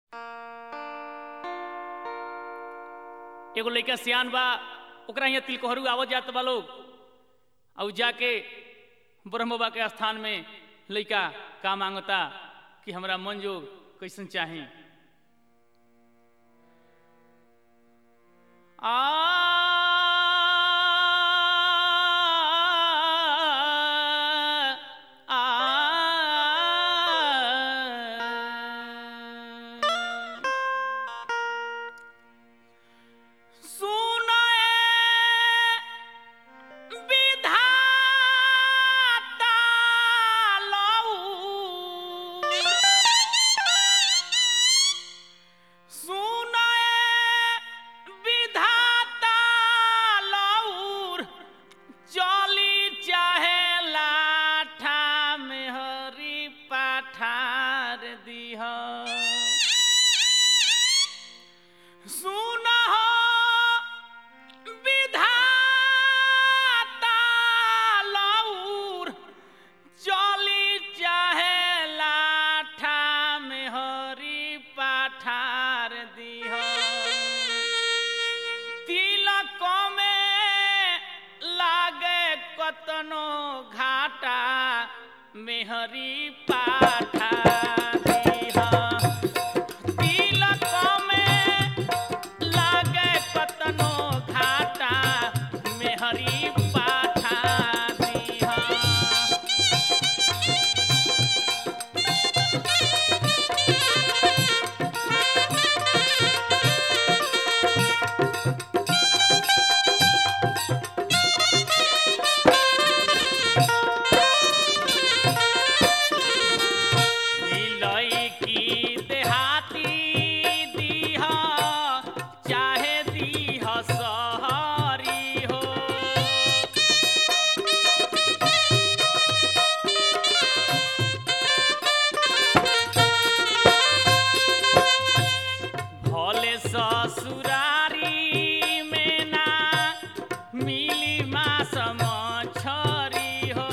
एगो लइका सियान बा ओकरा यहाँ तिलकोहरू आवत जात बा लोग और जाके ब्रह्म बाबा के स्थान में लइका का मांगता कि हमरा मन जोग कैसन चाही आ आ सुनए विधाता लऊ सुनए विधाता लऊर चली चाहे लाठा में हरी पठार दीह सुनहो विधाता लऊर चली चाहे लाठा में हरी पठार दीह तिलक में लागे कतनो घाटा मेहरी पाठा दीह तिलक में लागे कतनो घाटा मेहरी पाठा दीह लईकी देहाती दीह चाहे दीह सहरी हो भले ससुरारी में ना मिली मास मछरी हो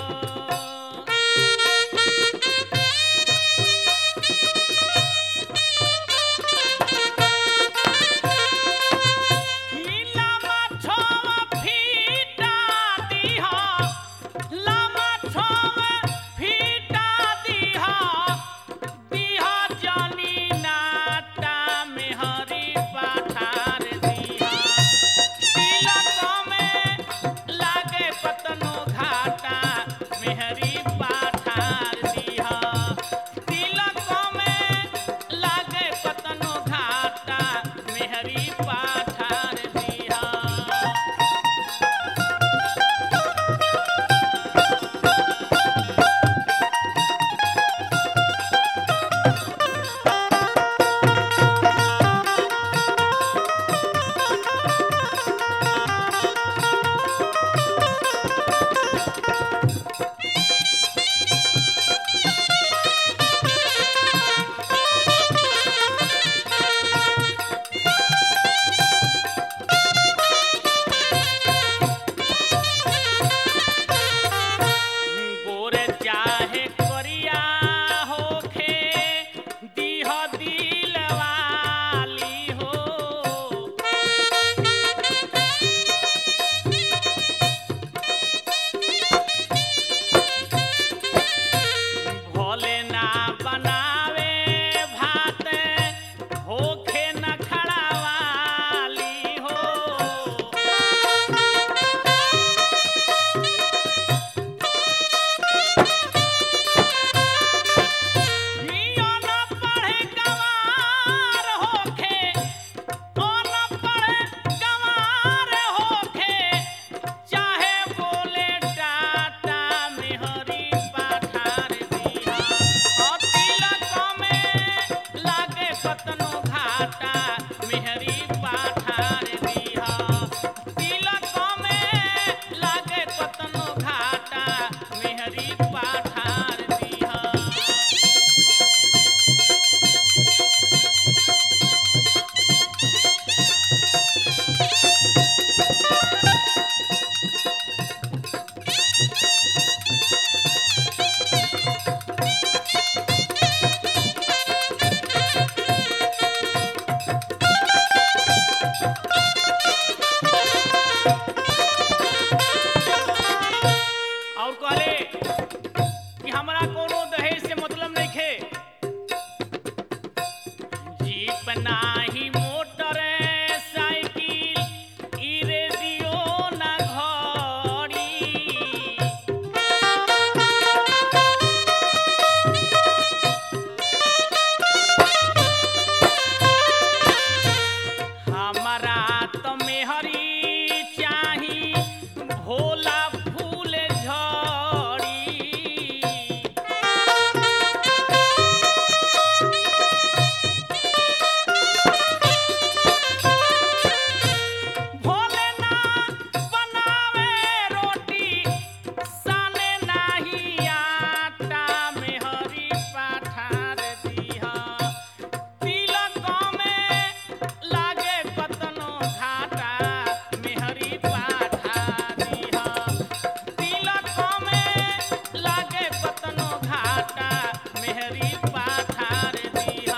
लामा छोवा फीटा दीह लामा छोवा फीटा दीह दीह जानी नाटा में हरी पठार दीह तिलक में लागे पतनो घाटा मेहरी पाठार दीह तिलक में लागे पतनो घाटा मेहरी पाठार दीह गोरे चाहे करिया होखे पाइप नाही मोटर साइकिल ई रेडियो ना घड़ी हमारा तो मेहरी चाही भोला फूल झड़ी भोले ना बनावे रोटी साने नाही आटा मेहरी पाठार दिहा तिलक में लागे कतनो घाटा मेहरी पाठा दिहा तिलक में लागे कतनो घाटा मेहरी पाठार दिहा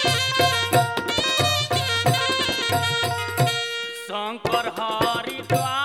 शंकर हरिद्वार